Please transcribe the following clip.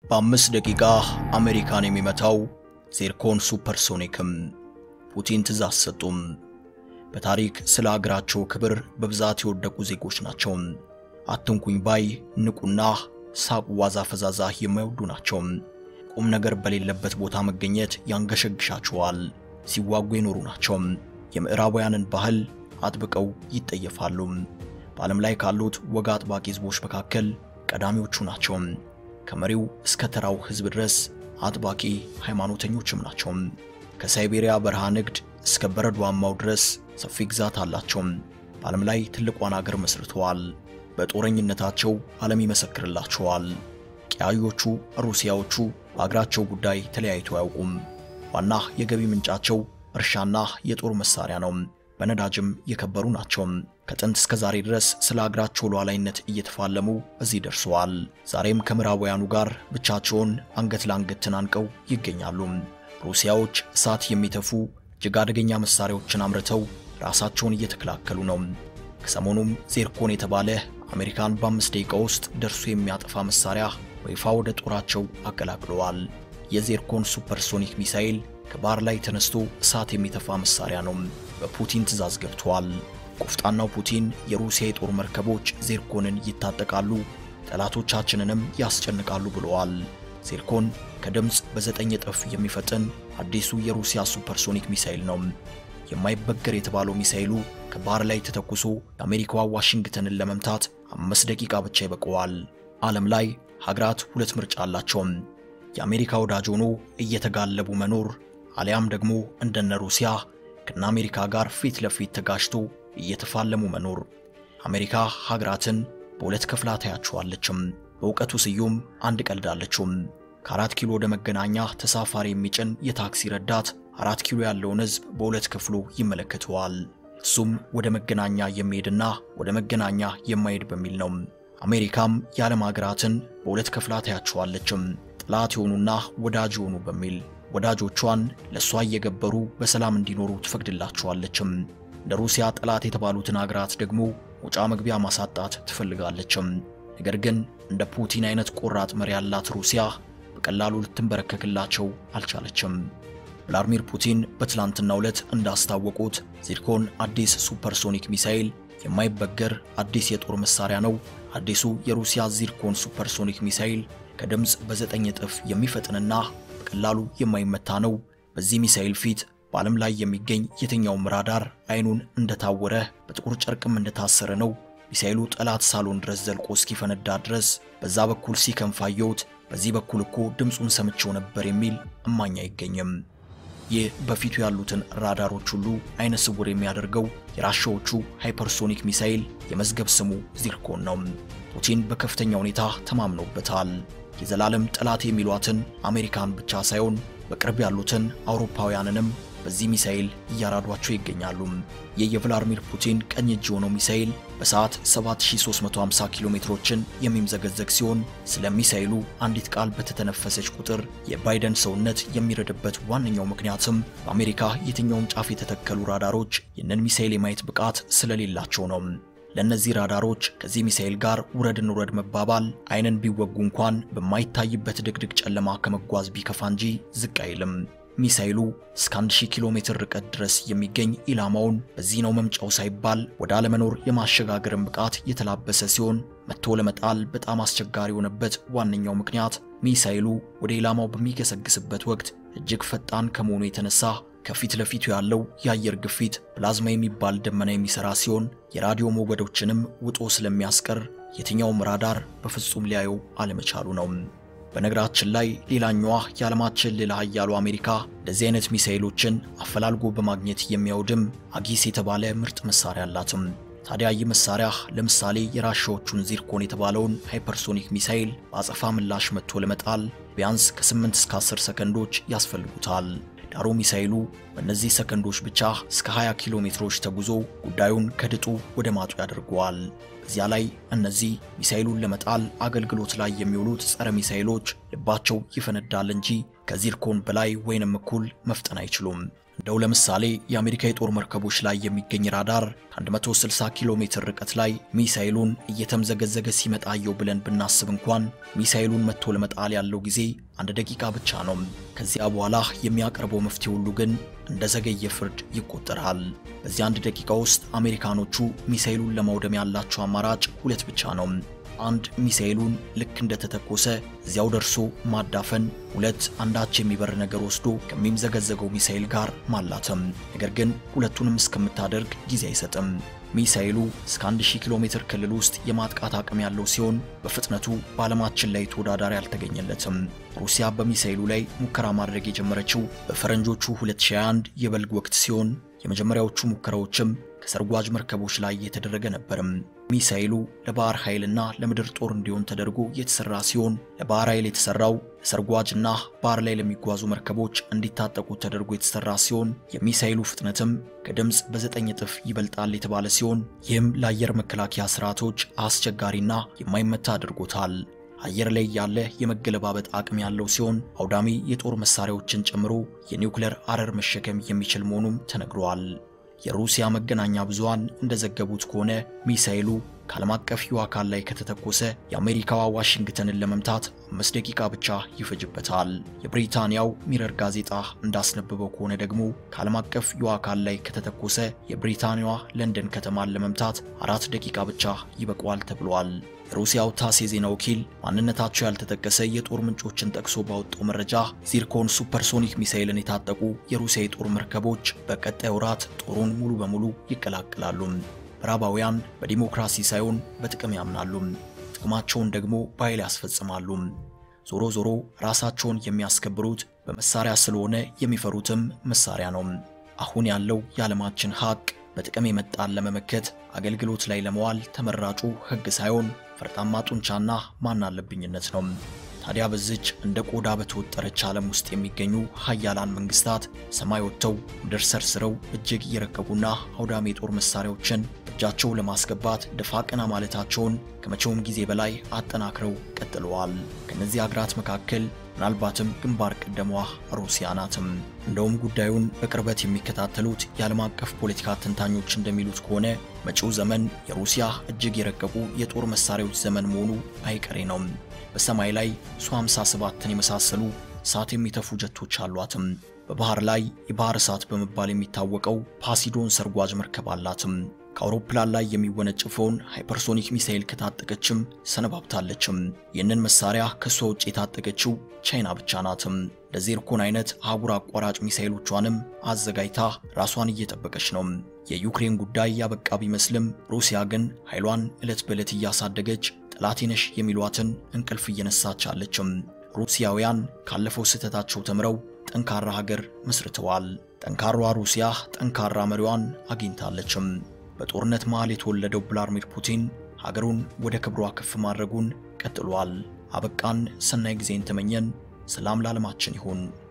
በአምስት ደቂቃ አሜሪካን የሚመታው ዚርኮን ሱፐርሶኒክም ፑቲን ትእዛዝ ሰጡም። በታሪክ ስለ አገራቸው ክብር በብዛት የወደቁ ዜጎች ናቸው። አትንኩኝ ባይ ንቁና ሳቅ ዋዛ ፈዛዛ የማይወዱ ናቸው። ቁም ነገር በሌለበት ቦታ መገኘት ያንገሸግሻቸዋል። ሲዋጉ የኖሩ ናቸው። የምዕራባውያንን ባህል አጥብቀው ይጠየፋሉ። በዓለም ላይ ካሉት ወግ አጥባቂ ሕዝቦች መካከል ቀዳሚዎቹ ናቸው። ከመሪው እስከ ተራው ሕዝብ ድረስ አጥባቂ ሃይማኖተኞችም ናቸው። ከሳይቤሪያ በረሃ ንግድ እስከ በረዷማው ድረስ ሰፊ ግዛት አላቸው። በዓለም ላይ ትልቋን አገር መስርተዋል። በጦረኝነታቸው ዓለም ይመሰክርላቸዋል። ቀያዮቹ ሩሲያዎቹ በአገራቸው ጉዳይ ተለያይቶ አያውቁም። ዋና የገቢ ምንጫቸው እርሻና የጦር መሳሪያ ነው። በነዳጅም የከበሩ ናቸው። ከጥንት እስከ ዛሬ ድረስ ስለ አገራቸው ሉዓላዊነት እየተፋለሙ እዚህ ደርሰዋል። ዛሬም ከምዕራባውያኑ ጋር ብቻቸውን አንገት ለአንገት ተናንቀው ይገኛሉ። ሩሲያዎች እሳት የሚተፉ እጅግ አደገኛ መሳሪያዎችን አምርተው ራሳቸውን እየተከላከሉ ነው። ከሰሞኑም ዜርኮን የተባለ አሜሪካን በአምስት ደቂቃ ውስጥ ደርሶ የሚያጠፋ መሳሪያ በይፋ ወደ ጦራቸው አቀላቅለዋል። የዜርኮን ሱፐርሶኒክ ሚሳኤል ከባህር ላይ ተነስቶ እሳት የሚተፋ መሳሪያ ነው። በፑቲን ትዕዛዝ ገብቷል። ቆፍጣናው ፑቲን የሩሲያ የጦር መርከቦች ዜርኮንን ይታጠቃሉ፣ ጠላቶቻችንንም ያስጨንቃሉ ብለዋል። ዜርኮን ከድምፅ በዘጠኝ እጥፍ የሚፈጥን አዲሱ የሩሲያ ሱፐርሶኒክ ሚሳኤል ነው። የማይበገር የተባለው ሚሳኤሉ ከባህር ላይ ተተኩሶ የአሜሪካዋ ዋሽንግተንን ለመምታት አምስት ደቂቃ ብቻ ይበቀዋል። ዓለም ላይ ሀገራት ሁለት ምርጫ አላቸው። የአሜሪካ ወዳጅ ሆኖ እየተጋለቡ መኖር አሊያም ደግሞ እንደነ ሩሲያ ከነ አሜሪካ ጋር ፊት ለፊት ተጋጅቶ እየተፋለሙ መኖር። አሜሪካ ሀገራትን በሁለት ከፍላ ታያቸዋለችም። በእውቀቱ ስዩም አንድ ቀልዳለችም። ከአራት ኪሎ ወደ መገናኛ ተሳፋሪ የሚጭን የታክሲ ረዳት አራት ኪሎ ያለውን ሕዝብ በሁለት ከፍሎ ይመለከተዋል። እሱም ወደ መገናኛ የሚሄድና ወደ መገናኛ የማይሄድ በሚል ነው። አሜሪካም የዓለም ሀገራትን በሁለት ከፍላ ታያቸዋለችም። ጠላት የሆኑና ወዳጅ የሆኑ በሚል ወዳጆቿን ለእሷ እየገበሩ በሰላም እንዲኖሩ ትፈቅድላቸዋለችም። እንደ ሩሲያ ጠላት የተባሉትን ሀገራት ደግሞ መውጫ መግቢያ ማሳጣት ትፈልጋለችም። ነገር ግን እንደ ፑቲን አይነት ቆራጥ መሪ ያላት ሩሲያ በቀላሉ ልትንበረከክላቸው አልቻለችም። ቭላድሚር ፑቲን በትላንትናው ዕለት እንዳስታወቁት ዚርኮን አዲስ ሱፐርሶኒክ ሚሳኤል የማይበገር አዲስ የጦር መሳሪያ ነው። አዲሱ የሩሲያ ዚርኮን ሱፐርሶኒክ ሚሳኤል ከድምፅ በዘጠኝ እጥፍ የሚፈጥንና በቀላሉ የማይመታ ነው። በዚህ ሚሳኤል ፊት በዓለም ላይ የሚገኝ የትኛውም ራዳር አይኑን እንደታወረ በጥቁር ጨርቅም እንደታሰረ ነው። ሚሳኤሉ ጠላት ሳሎን ድረስ ዘልቆ እስኪፈነዳ ድረስ በዛ በኩል ሲከንፍ አየሁት፣ በዚህ በኩል እኮ ድምፁን ሰምቼው ነበር የሚል እማኝ አይገኝም። ይህ በፊቱ ያሉትን ራዳሮች ሁሉ አይነ ስውር የሚያደርገው የራሻዎቹ ሃይፐርሶኒክ ሚሳኤል የመዝገብ ስሙ ዚርኮን ነው። ፑቲን በከፍተኛ ሁኔታ ተማምነውበታል። የዘላለም ጠላት የሚሏትን አሜሪካን ብቻ ሳይሆን በቅርብ ያሉትን አውሮፓውያንንም በዚህ ሚሳኤል እያራዷቸው ይገኛሉ። ይህ የቭላድሚር ፑቲን ቀኝ እጅ የሆነው ሚሳኤል በሰዓት 7350 ኪሎ ሜትሮችን የሚምዘገዘግ ሲሆን ስለ ሚሳኤሉ አንዲት ቃል በተተነፈሰች ቁጥር የባይደን ሰውነት የሚረድበት ዋነኛው ምክንያትም በአሜሪካ የትኛውም ጫፍ የተተከሉ ራዳሮች ይህንን ሚሳኤል የማየት ብቃት ስለሌላቸው ነው። ለእነዚህ ራዳሮች ከዚህ ሚሳኤል ጋር ውረድን ውረድ መባባል አይንን ቢወጉ እንኳን በማይታይበት ድቅድቅ ጨለማ ከመጓዝ ቢከፋ እንጂ ዝቅ አይልም። ሚሳኤሉ እስከ 1000 ኪሎ ሜትር ርቀት ድረስ የሚገኝ ኢላማውን በዚህ ነው መምጫው ሳይባል ወደ አለመኖር የማሸጋገርን ብቃት የተላበሰ ሲሆን መጥቶ ለመጣል በጣም አስቸጋሪ የሆነበት ዋነኛው ምክንያት ሚሳኤሉ ወደ ኢላማው በሚገሰግስበት ወቅት እጅግ ፈጣን ከመሆኑ የተነሳ ከፊት ለፊቱ ያለው የአየር ግፊት ፕላዝማ የሚባል ደመና የሚሰራ ሲሆን የራዲዮ ሞገዶችንም ውጦ ስለሚያስቀር የትኛውም ራዳር በፍጹም ሊያየው አለመቻሉ ነው። በነገራችን ላይ ሌላኛዋ የዓለማችን ሌላ ኃያሉ አሜሪካ እንደዚህ አይነት ሚሳኤሎችን አፈላልጎ በማግኘት የሚያወድም አጊስ የተባለ ምርጥ መሳሪያ አላትም። ታዲያ ይህ መሳሪያ ለምሳሌ የራሻዎቹን ዚርኮን የተባለውን ሃይፐርሶኒክ ሚሳኤል በአጸፋ ምላሽ መጥቶ ለመጣል ቢያንስ ከ8 እስከ 10 ሰከንዶች ያስፈልጉታል። ዳሩ ሚሳኤሉ በእነዚህ ሰከንዶች ብቻ እስከ 20 ኪሎ ሜትሮች ተጉዞ ጉዳዩን ከድጡ ወደ ማጡ ያደርገዋል። እዚያ ላይ እነዚህ ሚሳኤሉን ለመጣል አገልግሎት ላይ የሚውሉት ጸረ ሚሳኤሎች ልባቸው ይፈነዳል እንጂ ከዚርኮን በላይ ወይንም እኩል መፍጠን አይችሉም። እንደው ለምሳሌ የአሜሪካ የጦር መርከቦች ላይ የሚገኝ ራዳር ከ160 ኪሎ ሜትር ርቀት ላይ ሚሳኤሉን እየተምዘገዘገ ሲመጣ አየው ብለን ብናስብ እንኳን ሚሳኤሉን መጥቶ ለመጣል ያለው ጊዜ አንድ ደቂቃ ብቻ ነው። ከዚያ በኋላ የሚያቀርበው መፍትሄ ሁሉ ግን እንደ ዘገየ ፍርድ ይቆጠራል። በዚህ አንድ ደቂቃ ውስጥ አሜሪካኖቹ ሚሳኤሉን ለማውደም ያላቸው አማራጭ ሁለት ብቻ ነው። አንድ ሚሳኤሉን ልክ እንደተተኮሰ እዚያው ደርሶ ማዳፈን፣ ሁለት አንዳች የሚበር ነገር ወስዶ ከሚምዘገዘገው ሚሳኤል ጋር ማላተም። ነገር ግን ሁለቱንም እስከምታደርግ ጊዜ አይሰጥም። ሚሳኤሉ እስከ 1000 ኪሎ ሜትር ክልል ውስጥ የማጥቃት አቅም ያለው ሲሆን በፍጥነቱ በዓለማችን ላይ ተወዳዳሪ አልተገኘለትም። ሩሲያ በሚሳኤሉ ላይ ሙከራ ማድረግ የጀመረችው በፈረንጆቹ 2021 የበልግ ወቅት ሲሆን የመጀመሪያዎቹ ሙከራዎችም ከሰርጓጅ መርከቦች ላይ የተደረገ ነበርም። ሚሳኤሉ ለባህር ኃይልና ለምድር ጦር እንዲሆን ተደርጎ የተሰራ ሲሆን ለባህር ኃይል የተሰራው ለሰርጓጅና ባህር ላይ ለሚጓዙ መርከቦች እንዲታጠቁ ተደርጎ የተሰራ ሲሆን የሚሳኤሉ ፍጥነትም ከድምፅ በዘጠኝ እጥፍ ይበልጣል የተባለ ሲሆን ይህም ለአየር መከላከያ ስርዓቶች አስቸጋሪና የማይመታ አድርጎታል። አየር ላይ ያለ የመገለባበጥ አቅም ያለው ሲሆን አውዳሚ የጦር መሳሪያዎችን ጨምሮ የኒውክሌር አረር መሸከም የሚችል መሆኑም ተነግሯል። የሩሲያ መገናኛ ብዙሃን እንደዘገቡት ከሆነ ሚሳኤሉ ከዓለም አቀፍ ህዋ አካል ላይ ከተተኮሰ የአሜሪካዋ ዋሽንግተንን ለመምታት አምስት ደቂቃ ብቻ ይፈጅበታል። የብሪታንያው ሚረር ጋዜጣ እንዳስነበበው ከሆነ ደግሞ ከዓለም አቀፍ ህዋ አካል ላይ ከተተኮሰ የብሪታንያዋ ለንደን ከተማን ለመምታት አራት ደቂቃ ብቻ ይበቋል ተብሏል። የሩሲያው ታስ የዜና ወኪል ማንነታቸው ያልተጠቀሰ የጦር ምንጮችን ጠቅሶ ባወጣው መረጃ ዚርኮን ሱፐርሶኒክ ሚሳኤልን የታጠቁ የሩሲያ የጦር መርከቦች በቀጣይ ወራት ጦሩን ሙሉ በሙሉ ይቀላቅላሉ። ምዕራባውያን በዲሞክራሲ ሳይሆን በጥቅም ያምናሉ፣ ጥቅማቸውን ደግሞ በኃይል ያስፈጽማሉ። ዞሮ ዞሮ ራሳቸውን የሚያስከብሩት በመሳሪያ ስለሆነ የሚፈሩትም መሳሪያ ነው። አሁን ያለው የዓለማችን ሀቅ በጥቅም የመጣን ለመመከት አገልግሎት ላይ ለመዋል ተመራጩ ሕግ ሳይሆን ፈርጣማ ጡንቻና ማናለብኝነት ነው። ታዲያ በዚች እንደ ቆዳ በተወጠረች ዓለም ውስጥ የሚገኙ ሀያላን መንግስታት ሰማይ ወጥተው ምድር ሰርስረው እጅግ እየረቀቁና አውዳሚ የጦር መሳሪያዎችን እጃቸው ለማስገባት ደፋ ቀና ማለታቸውን ከመቼውም ጊዜ በላይ አጠናክረው ቀጥለዋል። ከነዚህ አገራት መካከል ምናልባትም ግንባር ቀደሟ ሩሲያ ናትም። እንደውም ጉዳዩን በቅርበት የሚከታተሉት የዓለም አቀፍ ፖለቲካ ተንታኞች እንደሚሉት ከሆነ መጪው ዘመን የሩሲያ እጅግ የረቀቁ የጦር መሳሪያዎች ዘመን መሆኑ አይቀሬ ነው። በሰማይ ላይ ሱ 57ን የመሳሰሉ እሳት የሚተፉ ጀቶች አሏትም። በባህር ላይ የባህር እሳት በመባል የሚታወቀው ፓሲዶን ሰርጓጅ መርከብ አላትም። ከአውሮፕላን ላይ የሚወነጭፈውን ሃይፐርሶኒክ ሚሳኤል ከታጠቀችም ሰነባብታለችም። ይህንን መሳሪያ ከሷ ውጭ የታጠቀችው ቻይና ብቻ ናትም። ለዜርኮን አይነት አህጉር አቋራጭ ሚሳኤሎቿንም አዘጋጅታ ራሷን እየጠበቀች ነው። የዩክሬን ጉዳይ ያበቃ ቢመስልም ሩሲያ ግን ኃይሏን ዕለት በዕለት እያሳደገች ጠላቴ ነሽ የሚሏትን እንቅልፍ እየነሳች አለችም። ሩሲያውያን ካለፈው ስህተታቸው ተምረው ጠንካራ ሀገር መስርተዋል። ጠንካሯ ሩሲያ ጠንካራ መሪዋን አግኝታለችም። በጦርነት መሃል የተወለደው ቭላድሚር ፑቲን ሀገሩን ወደ ክብሯ ከፍ ማድረጉን ቀጥሏል። አበቃን። ሰናይ ጊዜን ተመኘን። ሰላም ለዓለማችን ይሁን።